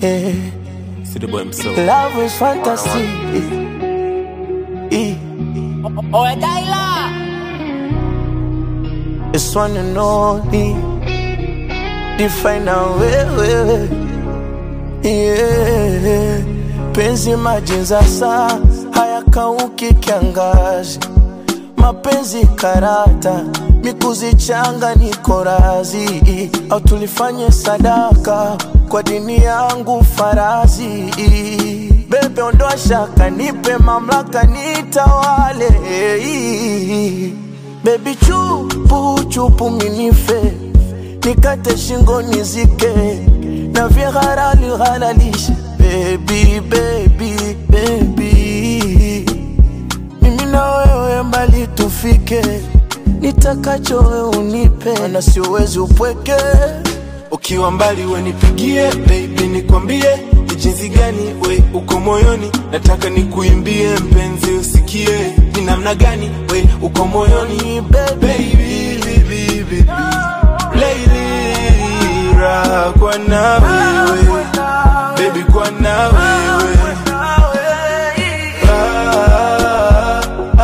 yeah. See the boy himself. Love is fantasy. Eh. Oe Daila It's one and only. Define our way, way. Yeah. Penzi maji za saa hayakauki kiangazi, mapenzi karata mikuzichanga niko razi, au tulifanye sadaka kwa dini yangu farazi. Bebe ondoa shaka, nipe mamlaka, nitawale Baby chupu chupu minife nikate shingo nizike na vya harali halalishe baby baby baby mimi na wewe mbali tufike nitakacho wewe unipe na siwezi upweke Ukiwa mbali we nipigie baby, nikwambie ni jinsi gani we uko moyoni, nataka nikuimbie mpenzi, usikie ni namna gani we uko moyoni baby baby, baby, baby. Lady, raha kwa na wewe baby, kwa na wewe Ah,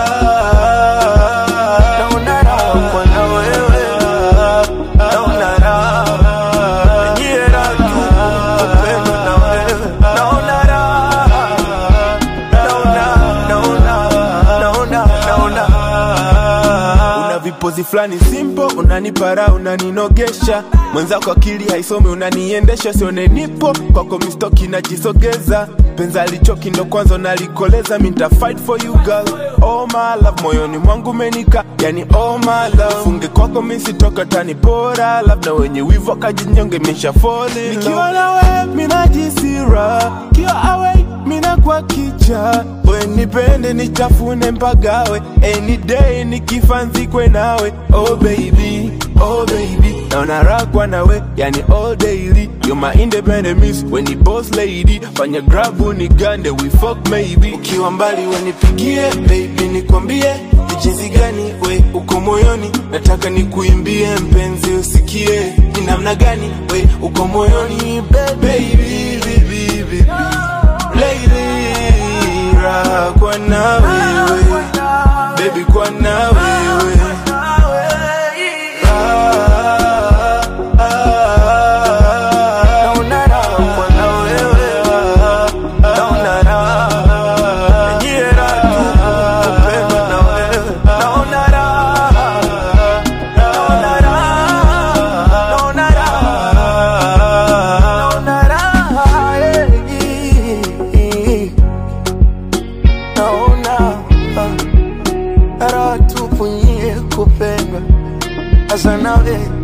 ah, naona raha kwa na wewe naona raha nyie raha tu upendo na wewe naona raha naona naona naona naona una vipozi fulani simple, unanipara unaninogesha, mwenzako akili haisomi, unaniendesha, sione nipo kwako, mistoki najisogeza, penza alichoki ndo kwanza nalikoleza, mi nita fight for you girl, oh my love, moyoni mwangu menika, yani oh my love, funge kwako mi sitoka tani bora, labda wenye wivu akajinyonge, misha fall in love. nikiwa nawe minajisira, kiwa away mina kwa kicha we nipende nichafune mpagawe any day nikifa nzikwe nawe oh baby oh baby naona rakwa nawe yani all daily you're my independent miss when ni boss lady fanya grabu ni gande we fuck maybe ukiwa mbali wenipigie baby nikwambie ni jinsi gani we uko moyoni nataka nikuimbie mpenzi usikie ni namna gani we uko moyoni baby, baby, baby. Lady, raha kwa na wewe baby, kwa na wewe Ah, ah, naona raha kwa na wewe naona raha nyie raha tu upendo na wewe naona raha naona raha naona raha naona raha eh. naona ah, raha tupu nyie kupendwa hasa nawe